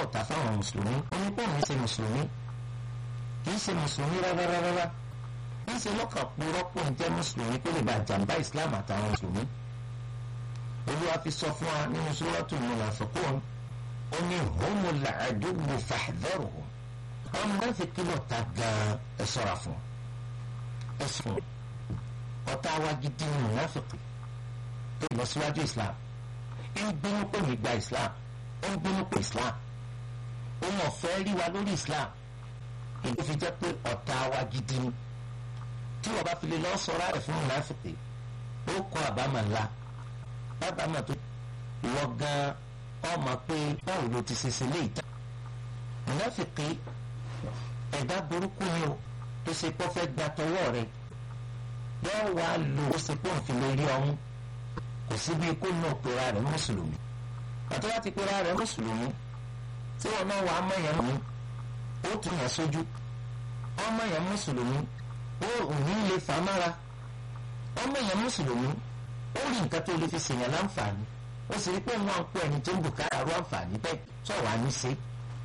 ọ̀tá fáwọn mùsùlùmí onípò ní ṣe mùsùlùmí kì í ṣe mùsùlùmí rárárárá kì í ṣe lọ́kàn púrọ́pù ń jẹ́ mùsùlùmí kó lè bá jàǹbá ìsìláàmù àtàwọn mùsùlùmí. olúwa fi sọ fún wa nínú suratul munafiqun ó ní humul aduwwu fahdharuhum àwọn mùnáfíkí lọ́ta gan-an ẹ ṣọ́ra fún ẹ sùn ọ̀tá wa gidi ní mùnáfíkí tó lọ síwájú islam ń gbínú pé mi gba islam ó ń gbínú pé islam òun ọ̀fẹ́ rí wa lórí islam èyí fi jẹ́ pé ọ̀tá wa gidi ni tí wọ́n bá fi lè lọ sọ̀rọ̀ rẹ̀ fún mùnáfíkí ó kọ́ àbámọ̀ ńlá bábàámọ̀ tó ìwọ gan-an ọmọ pé báwo ló ti ṣe ṣe lé ìta mùnáfíkí ẹ̀dá burúkú ni o tó ṣe pọ́ fẹ́ gba tọwọ́ rẹ̀ yóò wá lò ó ṣe pọ́ òfin lórí ọ̀hún kò sí bí kó náà pera rẹ̀ mùsùlùmí àti wá ti pera rẹ̀ mùsùlùmí tí wọn náà wà á mọ̀yàn mú ó tún yàn sójú ọmọ yẹn mùsùlùmí ó òní lè fà á mára ọmọ yẹn mùsùlùmí ó rí nǹkan tó lè fi ṣèyàn láǹfààní ó sì rí pé wọn ń pọ ẹni tó ń bùkátà rú àǹfààní bẹ́ẹ̀ sọ̀rọ̀ á ní ṣe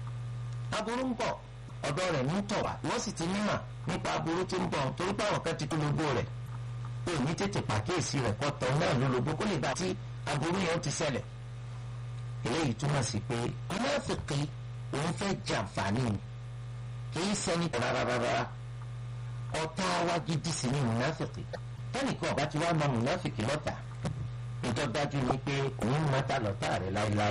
aburú ń bọ̀ ọ̀dọ̀ rẹ̀ ní tọ̀ wá wọ́n sì ti nímọ̀ nípa aburú tí ń bọ̀ torí pé àwọn kan ti tó lógbó rẹ̀ pé ní tètè pàkíyèsí rẹ̀ kọ́ tọ̀ náà ló lógbó kó lè bá tí aburú yẹn ti ṣẹlẹ̀ eléyìí túmọ̀ sí pé mùnáfíkí òun fẹ́ jẹ àǹfààní ni kì í ṣẹni rárárárá ọ̀tá wa gidi sí ni mùnáfíkí tẹ́nìkan ọ̀bá ti wá mọ mùnáfíkí lọ́tà nítorí dájú ni pé òun mọ́ta lọ́tà rẹ̀ láéláé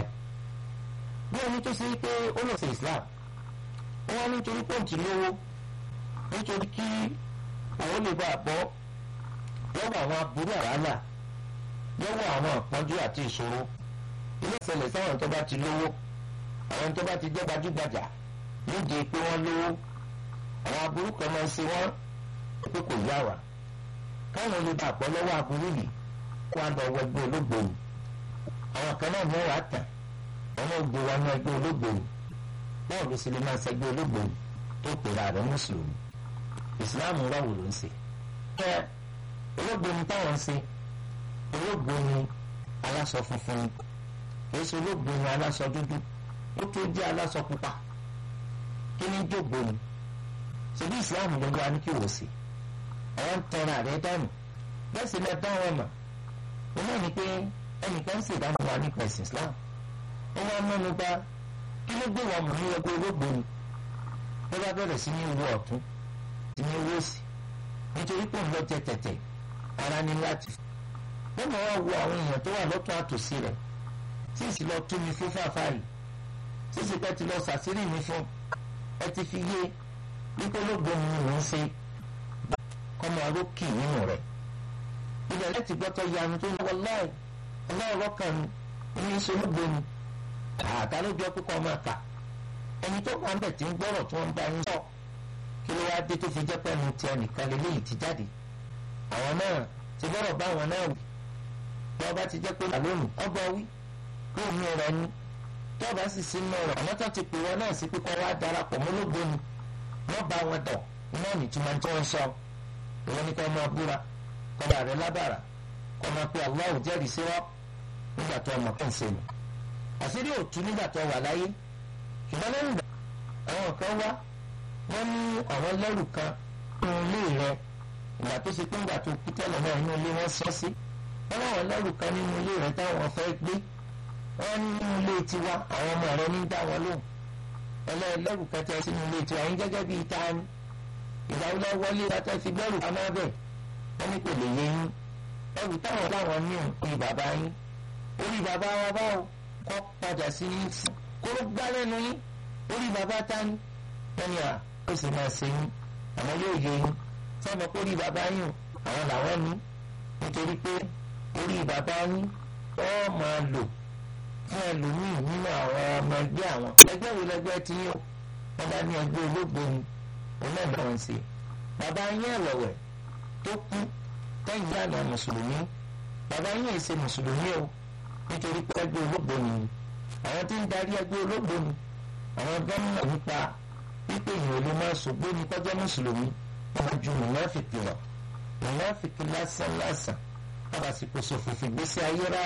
bí ẹni tó ṣe pé ó lọ sí Islam wọ́n nítorí pọ́ǹtì lówó nítorí kí àwọn lè bá a bọ́ lọ́wọ́ àwọn aburú àrálà lọ́wọ́ àwọn àpọ́njú àti ìṣòro ilé ìṣẹ̀lẹ̀ sáwọn tó bá ti lówó àwọn tó bá ti jẹ́ gbajúgbajà nídìí pé wọ́n lówó àwọn aburú kan máa ń ṣe wọ́n pé kò yá wa káwọn lè bá a bọ́ lọ́wọ́ aburú yìí kó a lọ wọ ẹgbẹ́ olóògbòyìn àwọn kan náà mọ́ wàá tàn wọ́n náà gbé wa ní ẹgbẹ́ olóògbòyìn báwo ló sì lè máa ṣẹgbẹ́ olóògbòyìn tó pèrè ààrẹ mùsùlùmí ìsìláàmù rọ̀wù ló ń ṣe. ẹ olóògbòyìn táwọn ń ṣe olóògbòyìn aláṣọ funfun ni kì í ṣe olóògbòyìn aláṣọ dúdú ó tó jẹ́ aláṣọ pupa kí ni jógbòyìn ṣèbí ìsìláàmù ló wá ní kí wò sí àwọn ń tọrọ ààrẹ dànù bẹ́ẹ̀ sì lẹ́ẹ̀ dáhùn ọ̀nà ó náà ní pé ẹnìkan ń ṣèdáhùn wa nípa ẹ̀sìn islam ó wá mẹ́nu bá kí ló gbé wọn mú ní ẹgbẹ́ olóògbé ni ó bá bẹ̀rẹ̀ sí ní wo ọ̀tún sí ní wo sí nítorí pé òun lọ jẹ tẹ̀tẹ̀ ara ní láti wọ́n mọ̀ wá wo àwọn èèyàn tó wà lọ́tún àtòsí rẹ̀ tí ìsì lọ tú mi fún fàáfàá tí ìsì pẹ́ ti lọ sàṣírí mi fún ẹ ti fi yé wípé olóògbé mi ni mò ń ṣe kọ́mọ arókì nínú rẹ̀ ilẹ̀ láti gbọ́tọ̀ yanu tó ń wọ láì ọlọ́ọ̀rọ̀ kan ní í ṣe olóògbé mi àtà ló jọ púpọ̀ máa kà ẹni tó wà ń bẹ̀ tí ń gbọ́rọ̀ tí wọ́n ń bá yín sọ kí ló wá dé tó fi jẹ́ pẹ́ẹ́nu ti ẹnìkan lélẹ́yìí ti jáde àwọn náà ti gbọ́rọ̀ bá àwọn náà wí bí ọba ti jẹ́ pé lónìí ọgbà wí kó o ní ọ̀rọ̀ ni tí ọba sì sí inú ọ̀rọ̀ àwọn tó ti pè wọn náà sí pípọ́ wá darapọ̀ mọ́lógbó ni wọ́n bá wọn dọ̀ iná nìtumọ̀ tí wọ́n sọ ìwọ ni kò máa búra kọ́ba rẹ̀ lábàrà kọ́ máa pe Allahu jẹ́rìí sí wọ́n nígbà tó ọmọ kàn ṣe nù àṣírí òtún nígbà tó wà láyé ṣùgbọ́n lẹ́yìn ìgbà àwọn kan wá wọ́n ní àwọn lẹ́rù kan nínú ilé rẹ ìgbà tó ṣe pé ńgbà tó kú tẹ́lẹ̀ náà inú ilé wọn sọ sí wọ́n láwọn lẹ́rù kan nínú ilé rẹ táwọn fẹ́ gbé wọ́n ní nínú ilé tiwa àwọn ọmọ rẹ ní dá wọn lóhùn ẹlẹ́rù kan tẹ́ sínú ilé tiwa yín gẹ́gẹ́ bíi ta ni ìdáwọlẹ́ wọlé wa tẹ́ fi gbẹ́rù pamọ́ bẹ́ẹ̀ wọ́n ní kò lè yé yín ẹrù táwọn láwọn ní òun bàbá yín orí bàbá wa báwo kọ́ padà sí yín kó ló gbá lẹ́nu yín orí bàbá ta ni wọ́n ní à ó sì máa ṣe yín àmọ́ yóò yé yín sọ́mọ kó rí bàbá yín àwọn làwọn ní nítorí pé orí bàbá yín wọ́n máa lò fún ẹlòmíì nínú àwọn ọmọ ẹgbẹ́ àwọn ẹgbẹ́ wo lẹgbẹ́ tí yín o wọ́n bá ní ẹgbẹ́ olóògbé ni òun náà bá wọn ṣe bàbá yín ẹ̀wẹ̀wẹ̀ tó kú tẹ́yìn àná mùsùlùmí bàbá yín èsè mùsùlùmí o nítorí pé ẹgbẹ́ olóògbé ni àwọn tí ń darí ẹgbẹ́ olóògbé ni àwọn gómìnà nípa wípé èèyàn ló máa ṣògbó ní kọjá mùsùlùmí wọn ju mùnáfìkì lọ mùnáfìkì lásán lásán wọn bá sì kó sòfò fìgbésí ayé rárá.